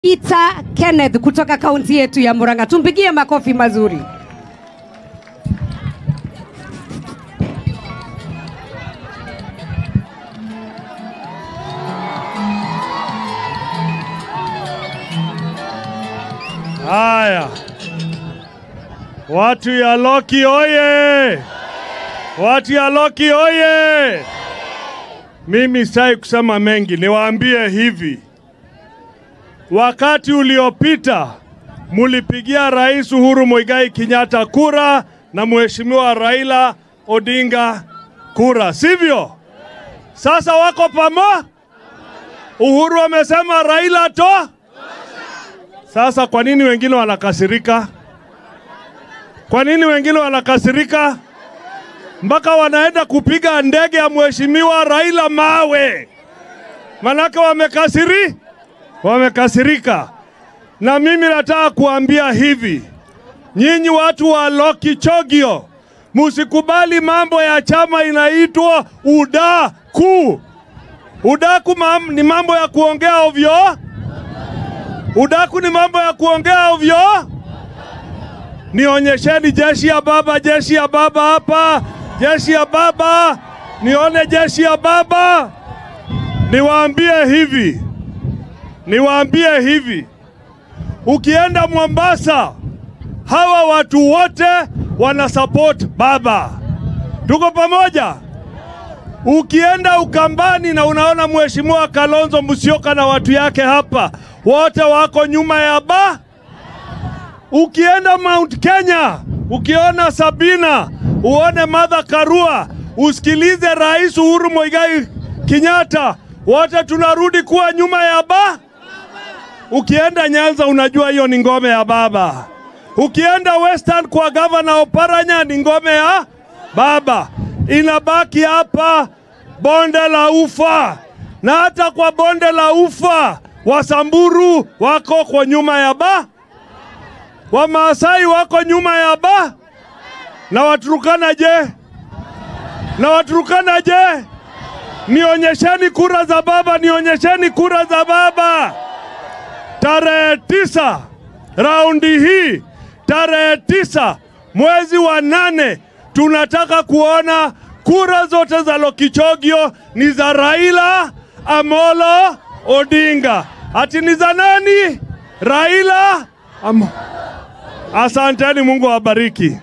Peter Kenneth kutoka kaunti yetu ya Murang'a. Tumpigie makofi mazuri. Haya, watu ya Loki oye! Watu ya Loki oye! Mimi sitaki kusema mengi, niwaambie hivi. Wakati uliopita mulipigia Rais Uhuru Muigai Kenyatta kura na Mheshimiwa Raila Odinga kura, sivyo? Sasa wako pamo. Uhuru amesema Raila to. Sasa kwa nini wengine wanakasirika? Kwa nini wengine wanakasirika mpaka wanaenda kupiga ndege ya Mheshimiwa Raila mawe? Manake wamekasiri, wamekasirika. Na mimi nataka kuambia hivi, nyinyi watu wa Lokichogio, musikubali mambo ya chama inaitwa udaku. Udaku mam, ni mambo ya kuongea ovyo. Udaku ni mambo ya kuongea ovyo. Nionyesheni jeshi ya baba, jeshi ya baba hapa, jeshi ya baba, nione jeshi ya baba. Niwaambie hivi, niwaambie hivi, ukienda Mombasa, hawa watu wote wana support baba. Tuko pamoja? Ukienda Ukambani na unaona Mheshimiwa Kalonzo Musyoka na watu yake hapa, wote wako nyuma ya ba. Ukienda Mount Kenya, ukiona Sabina, uone Martha Karua, usikilize Rais Uhuru Muigai Kenyatta, wote tunarudi kuwa nyuma ya ba. Ukienda Nyanza, unajua hiyo ni ngome ya baba. Ukienda Western kwa gavana Oparanya ni ngome ya baba. Inabaki hapa bonde la ufa, na hata kwa bonde la ufa Wasamburu wako kwa nyuma ya ba, Wamaasai wako nyuma ya ba, na Waturukana je? Na Waturukana je? Nionyesheni kura za baba, nionyesheni kura za baba. Tarehe tisa raundi hii, tarehe tisa mwezi wa nane, tunataka kuona kura zote za Lokichogio ni za Raila Amolo Odinga. Ati ni za nani? Raila Am Asanteni, Mungu awabariki.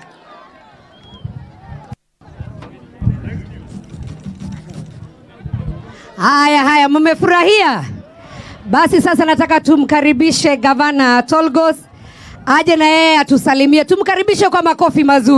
Haya haya, mmefurahia? Basi sasa nataka tumkaribishe gavana Tolgos aje na yeye atusalimie. Tumkaribishe kwa makofi mazuri.